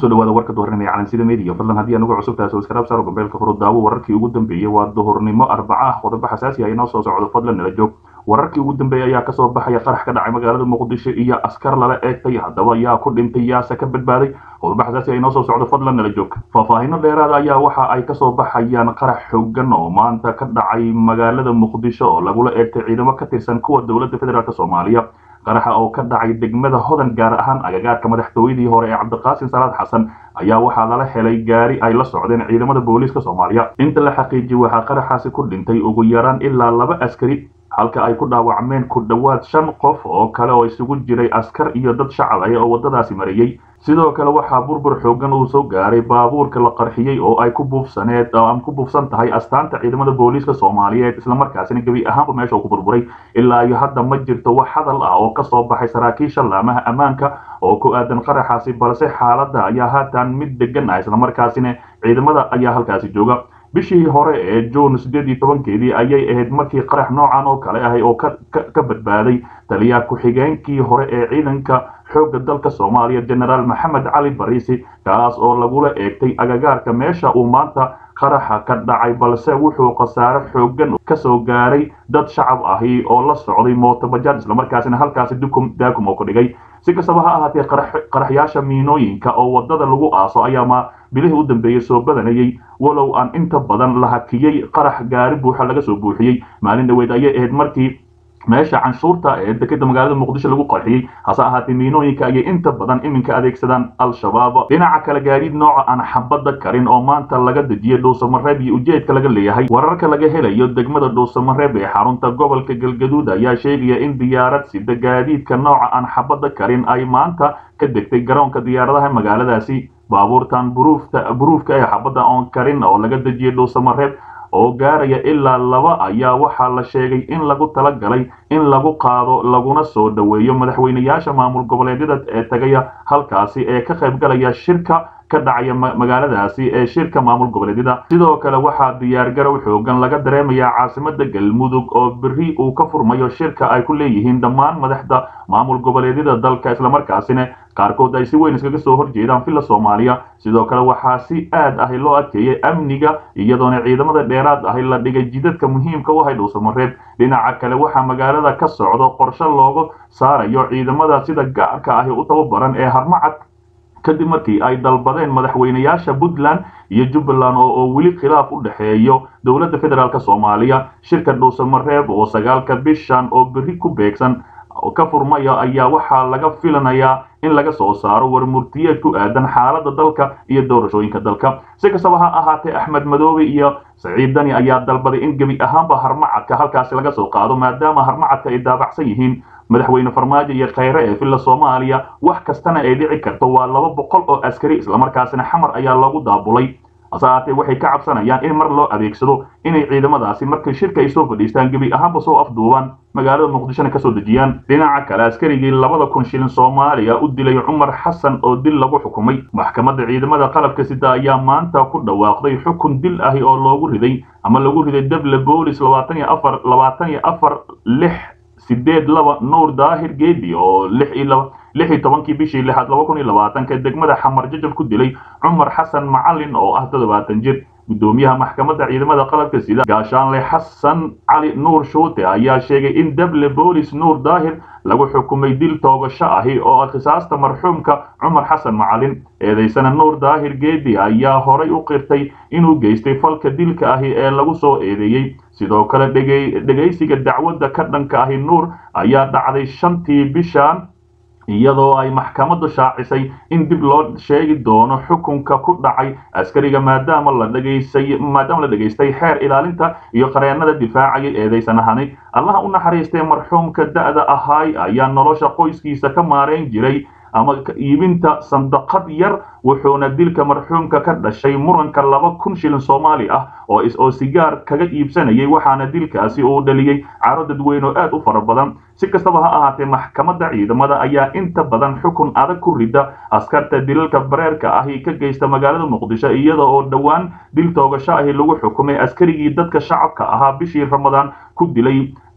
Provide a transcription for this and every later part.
kusoo dhawaada warka duhurnimo ee calansida media fadlan haddii anugu cusub tahay subscribe saaro gombeelka furo daawo wararkii ugu dambeeyey waa duhurnimo arbaca ah qodobo xasaasi ah inoo soo socdo fadlan nala joog wararkii ugu dambeeyey ayaa kasoo baxaya qarax ka dhacay magaalada muqdisho iyo askar lala eegtay haddaba yaa ku dhintay yaase ka badbaaday qodobo xasaasi ah inoo soo socdo fadlan nala joog faahfaahino dheeraada ayaa waxa ay kasoo baxayaan qarax xoogan oo maanta ka dhacay magaalada muqdisho oo lagula eegtay ciidamo ka tirsan kuwa dowladda federaalk soomaaliya qaraxa oo ka dhacay degmada hodan gaar ahaan agagaarka madaxtooyadii hore ee cabdiqaasim salaad xasan ayaa waxaa lala helay gaari ay la socdeen ciidamada booliiska soomaaliya inta la xaqiijiyey waxaa qaraxaasi ku dhintay ugu yaraan ilaa laba askari halka ay ku dhaawacmeen ku dhowaad shan qof oo kale oo isugu jiray askar iyo dad shacab ah oo waddadaasi marayey sidoo kale waxaa burbur xoogan uu soo gaaray baabuurka la qarxiyey oo ay ku buufsaneed ama ku buufsan tahay astaanta ciidamada booliiska soomaaliyeed islamarkaasina gebi ahaanba meesha uu ku burburay ilaa iyo hadda ma jirto wax hadal ah oo kasoo baxay saraakiisha laamaha ammaanka oo ku aadan qaraxaasi balse xaaladda ayaa haatan mid degan ah islamarkaasina ciidamada ayaa halkaasi jooga bishii hore ee juun siddeed iyo tobankeedii ayay ahayd markii qarax noocan oo kale ahay oo ka badbaaday taliya ku-xigeenkii hore ee ciidanka xoogga dalka soomaaliya genaraal maxamed cali bariisi kaas oo lagula eegtay agagaarka meesha uu maanta qaraxa ka dhacay balse wuxuu khasaare xoogan kasoo gaaray dad shacab ahi oo la socday mootobajaad islamarkaasina halkaasi dukum daakum oo ku dhigay si kastaba ha ahaatee qaraxyaasha miinooyinka oo waddada lagu aaso ayaa ma bilihii u dambeeyey soo badanayey walow aan inta badan la hakiyey qarax gaari buuxa laga soo buuxiyey maalin dhaweyd ayay ahayd markii meesha canshuurta ee dekeda magaalada muqdisho lagu qarxiyey hase ahaatee miinooyinka ayay inta badan iminka adeegsadaan al-shabaab dhinaca kale gaadiid nooca aan xabadda karin oo maanta laga dejiyey dhuusamareeb iyo ujeedka laga leeyahay wararka laga helayo degmada dhuusamareeb ee xarunta gobolka galgaduud ayaa sheegaya in diyaarad sida gaadiidka nooca aan xabadda karin ay maanta ka degtay garoonka diyaaradaha magaaladaasi baabuurtan buruufka ee xabadda oon karin oo laga dejiyey dhuusamareeb oo gaaraya ilaa laba ayaa waxaa la sheegay in lagu tala galay in lagu qaado laguna soo dhoweeyo madaxweynayaasha maamul goboleedyada ee tagaya halkaasi ee ka qayb galaya shirka ka dhacaya magaaladaasi ee shirka maamul goboleedyada sidoo kale waxaa diyaargarow xoogan laga dareemayaa caasimada galmudug oo beri uu ka furmayo shirka ay ku leeyihiin dhammaan madaxda maamul goboleedyada dalka islamarkaasina qaarkood ay si weyn iskaga soo horjeedaan villa soomaaliya sidoo kale waxaa si aad ahi loo adkeeyey amniga iyadoona ciidamada dheeraad ahi la dhigay jidadka muhiimka u ahay dhuusamareeb dhinaca kale waxaa magaalada ka socdo qorshe loogu saarayo ciidamada sida gaarka ahi u tababaran ee harmacad kadib markii ay dalbadeen madaxweynayaasha puntland iyo jubbaland oo weli khilaaf u dhexeeyo dowladda federaalk soomaaliya shirka dhuusamareeb oo sagaalka bishan oo beri ku beegsan ka furmaya ayaa waxaa laga filanayaa in laga soo saaro warmurtiyeed ku aadan xaaladda dalka iyo doorashooyinka dalka si kastaba ha ahaatee axmed madoobe iyo saciid dani ayaa dalbaday in gebi ahaanba harmacadka halkaasi laga soo qaado maadaama harmacadka ay daabacsan yihiin madaxweyne farmaajo iyo khayre ee villa soomaaliya wax kastana ay dhici karto waa laba boqol oo askari islamarkaasina xamar ayaa loogu daabulay hase ahaatee waxay ka cabsanayaan in mar loo adeegsado inay ciidamadaasi markay shirka ay soo fadhiistaan gebi ahaanba soo afduubaan magaalada muqdishona kasoo dejiyaan dhinaca kale askarigii labada kun shilin soomaaliya u dilay cumar xasan oo dil lagu xukumay maxkamadda ciidamada qalabka sida ayaa maanta ku dhawaaqday xukun dil ahi oo loogu riday ama lagu riday dable boolis labaatan iyo afar labaatan iyo afar lix sideed laba nuur daahir geedi oo lix iyo laba lix iyo tobankii bishii lixaad laba kun iyo labaatanka degmada xamar jajab ku dilay cumar xasan macalin oo ah toddobaatan jir guddoomiyaha maxkamadda ciidamada qalabka sida gaashaanle xasan cali nuur shuute ayaa sheegay in dable boolis nuur daahir lagu xukumay dil toogasho ahi oo khisaasta marxuumka cumar xasan macalin eedaysana nuur daahir geedi ayaa horay u qirtay inuu geystay falka dilka ahi ee lagu soo eedeeyey sidoo kale dhegaysiga dacwadda ka dhanka ahi nuur ayaa dhacday shantii bishan iyadoo ay maxkamaddu shaacisay in dib loo sheegi doono xukunka ku dhacay askariga maadaama la dhegaysay maadaama la dhegaystay xeer ilaalinta iyo qareennada difaacayay eedaysanahani allaha u naxariistay marxuumka da'da ahaay ayaa nolosha qoyskiisa ka maarayn jiray ama iibinta sandaqad yar wuxuuna dilka marxuumka ka dhashay muranka laba kun shilin soomaali ah oo oo sigaar kaga iibsanayay waxaana dilkaasi uu dhaliyey caro dadweyne oo aad u fara badan si kastaba ha ahaatee maxkamadda ciidamada ayaa inta badan xukun adag ku rida askarta dilalka bareerka ahi ka geysta magaalada muqdisho iyada oo dhowaan dil toogasho ahi lagu xukumay askarigii dadka shacabka ahaa bishii ramadaan ku dilay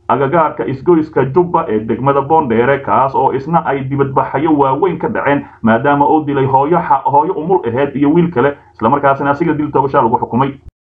agagaarka isgoyska jubba ee degmada boondheere kaas oo isna ay dibadbaxayo waaweyn ka dhaceen maadaama uu dilay hooyo hooyo umul aheyd iyo wiil kale islamarkaasina asiga dil toogashaa lagu xukumay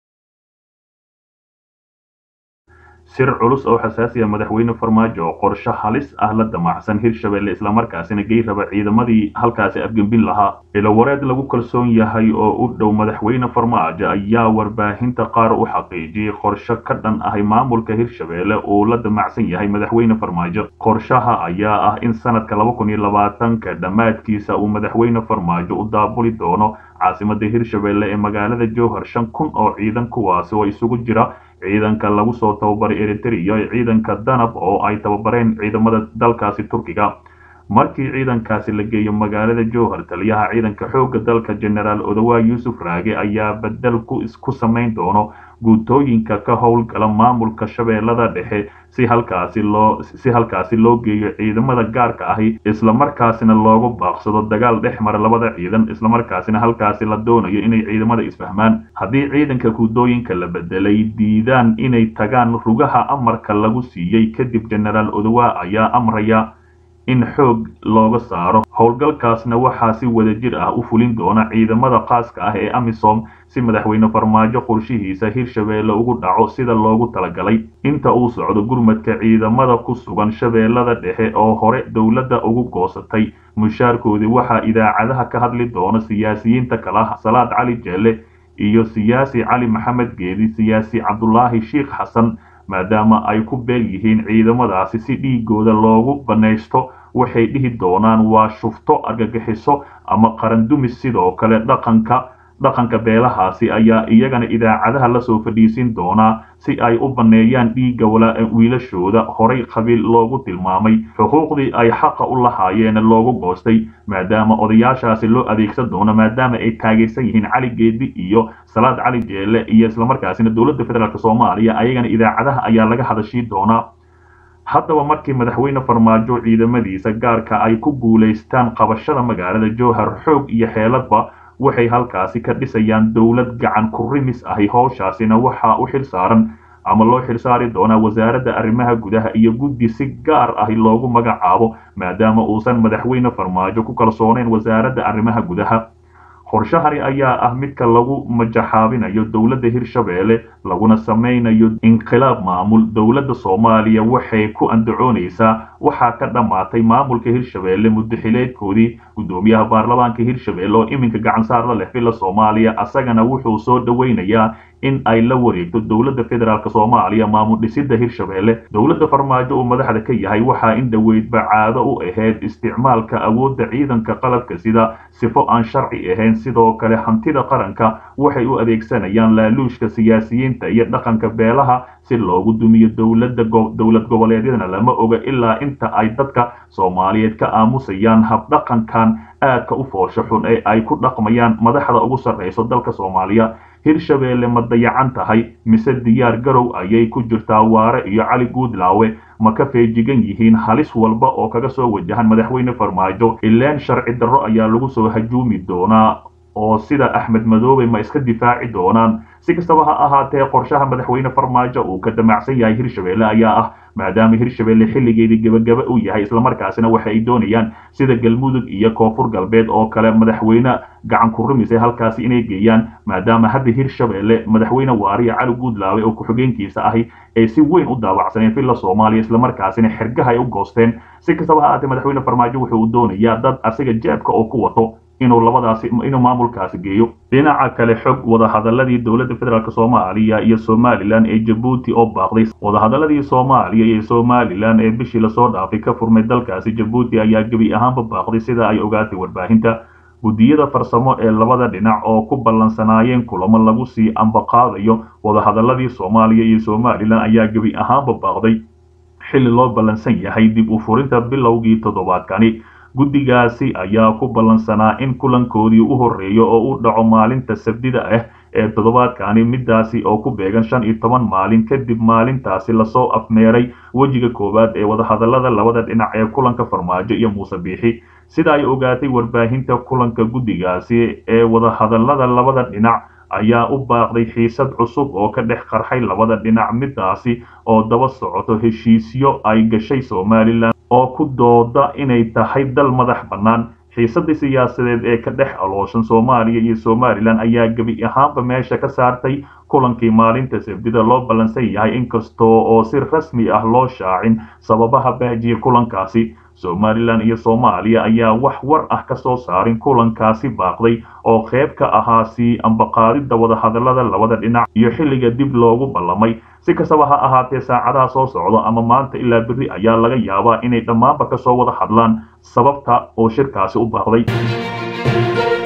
sir culus oo xasaasi ah madaxweyne farmaajo oo qorshe halis ah la damacsan hirshabelle islamarkaasina gey raba ciidamadii halkaasi afgembin lahaa ilowareed lagu kalsoon yahay oo u dhow madaxweyne farmaajo ayaa warbaahinta qaar u xaqiijiyey qorshe ka dhan ahay maamulka hirshabelle uu la damacsan yahay madaxweyne farmaajo qorshaha ayaa ah in sanadka laba kun iyo labaatanka dhammaadkiisa uu madaxweyne farmaajo u daabuli doono caasimada hirshabelle ee magaalada jowhar shan kun oo ciidan kuwaasi oo isugu jira ciidanka lagu soo tababaray eritrea iyo ciidanka danab oo ay tababareen ciidamada dalkaasi turkiga markii ciidankaasi la geeyo magaalada jowhar taliyaha ciidanka xoogga dalka generaal odowa yuusuf raage ayaa bedel ku isku samayn doono guutooyinka ka howlgala maamulka shabeellada dhexe si halkaasi loo si halkaasi loo geeyo ciidamada gaarka ahi islamarkaasina loogu baaqsado dagaal dhex mara labada ciidan islamarkaasina halkaasi la doonayo inay ciidamada isfahmaan haddii ciidanka guutooyinka la bedelay diidaan inay tagaan rugaha amarka lagu siiyey kadib generaal odowa ayaa amraya in xoog looga saaro howlgalkaasna waxaa si wadajir ah u fulin doona ciidamada khaaska ah ee amisom si madaxweyne farmaajo qorshihiisa hirshabeelle ugu dhaco sida loogu talagalay inta uu socdo gurmadka ciidamada ku sugan shabeellada dhexe oo hore dowladda ugu goosatay mushaarkoodii waxaa idaacadaha ka hadli doona siyaasiyiinta kala salaad cali jeelle iyo siyaasi cali maxamed geedi siyaasi cabdulaahi sheikh xasan maadaama ay ku beel yihiin ciidamadaasi si dhiigooda loogu banaysto waxay dhihi doonaan waa shufto argagixiso ama qarandumis sidoo kale dhaqanka dhaqanka beelahaasi ayaa iyagana idaacadaha lasoo fadhiisin doonaa si ay u banneeyaan dhiigga wiilashooda horay qabiil loogu tilmaamay xuquuqdii ay xaqa u lahaayeen loogu goostay maadaama odayaashaasi loo adeegsan doono maadaama ay taageersan yihiin cali geedi iyo salaad cali jeelle iyo islamarkaasina dowladda federaalk soomaaliya ayagana idaacadaha ayaa laga hadashii doonaa haddaba markii madaxweyne farmaajo ciidamadiisa gaarka ay ku guulaystaan qabashada magaalada jowhar xoog iyo xeeladba waxay halkaasi ka dhisayaan dowlad gacan ku rimis ahi howshaasina waxaa u xil saaran ama loo xilsaari doonaa wasaaradda arrimaha gudaha iyo guddi si gaar ahi loogu magacaabo maadaama uusan madaxweyne farmaajo ku kalsoonayn wasaaradda arrimaha gudaha qorshahani ayaa ah midka lagu majaxaabinayo dowladda hirshabeelle laguna samaynayo inqilaab maamul dowladda soomaaliya waxay ku andacoonaysaa waxaa ka dhammaatay maamulka hirshabeelle muddaxileedkoodii guddoomiyaha baarlamaanka hirshabeelle oo iminka gacansaar la leh villa soomaaliya asagana wuxuu soo dhoweynayaa in ay la wareegto dowladda federaalk soomaaliya maamul dhisidda hirshabeelle dowladda farmaajo uu madaxda ka yahay waxaa in dhoweydba caado u ahayd isticmaalka awoodda ciidanka qalabka sida sifo aan sharci ahayn sidoo kale hantida qaranka waxay u adeegsanayaan laaluushka siyaasiyiinta iyo dhaqanka beelaha si loogu dumiyo dowladda dowlad goboleedyadana lama oga ilaa inta ay dadka soomaaliyeed ka aamusayaan habdhaqankan aadka u foosho xun ee ay ku dhaqmayaan madaxda ugu sarrayso dalka soomaaliya hirshabeelle ma dayacan tahay mise diyaar garow ayay ku jirtaa waare iyo cali guudlaawe ma ka feejigan yihiin halis walba oo kaga soo wajahan madaxweyne farmaajo ileen sharci darro ayaa lagu soo hajuumi doonaa oo sida axmed madoobe ma iska difaaci doonaan si kastaba ha ahaatee qorshaha madaxweyne farmaajo uu ka damacsan yahay hirshabeelle ayaa ah maadaama hirshabeelle xilligeedii gebagaba uu yahay islamarkaasina waxa ay doonayaan sida galmudug iyo koonfur galbeed oo kale madaxweyne gacan ku rumisay halkaasi inay geeyaan maadaama hadda hirshabeelle madaxweyne waariya cali guudlaawe oo ku-xigeenkiisa ahi ay si weyn u daawacsaneen villa soomaaliya islamarkaasina xergaha ay u goosteen si kastaba ha ahaatee madaxweyne farmaajo wuxuu doonayaa dad asiga jeebka oo ku wato inuu labadaasi inuu maamulkaasi geeyo dhinaca kale xog wadahadaladii dowladda federaalk soomaaliya iyo somalilan ee jabuuti oo baaqday wadahadaladii soomaaliya iyo somalilan ee bishii lasoo dhaafay ka furmay dalkaasi jabuuti ayaa gebi ahaanba baaqday sida ay ogaatay warbaahinta guddiyada farsamo ee labada dhinac oo ku ballansanaayeen kulamo lagu sii ambaqaadayo wadahadaladii soomaaliya iyo somalilan ayaa gebi ahaanba baaqday xilli loo ballansan yahay dib u furinta bilowgii toddobaadkani guddigaasi ayaa ku ballansanaa in kulankoodii u horreeyo oo u dhaco maalinta sabdida ah ee toddobaadkani midaasi oo ku beegan shan iyo toban maalin kadib maalintaasi lasoo afmeeray wejiga koowaad ee wadahadalada labada dhinac ee kulanka farmaajo iyo muuse biixi sida ay ogaatay warbaahinta kulanka guddigaasi ee wadahadalada labada dhinac ayaa u baaqday xiisad cusub oo ka dhex qarxay labada dhinac midaasi oo daba socoto heshiisyo ay gashay somalilan oo ku dooda inay tahay dal madax bannaan xiisadii siyaasadeed ee ka dhex alooshan soomaaliya iyo somalilan ayaa gebi ahaanba meesha ka saartay kulankii maalinta sabdida loo ballansan yahay inkastoo oo si rasmi ah loo shaacin sababaha baajiya kulankaasi somalilan iyo soomaaliya ayaa wax war ah ka soo saarin kulankaasi baaqday oo qayb ka ahaa sii ambaqaadidda wadahadallada labada dhinac iyo xilliga dib loogu ballamay si kastaba ha ahaatee saacadaha soo socdo ama maanta ilaa berri ayaa laga yaabaa inay dhammaanba ka soo wada hadlaan sababta oo shirkaasi u baaqday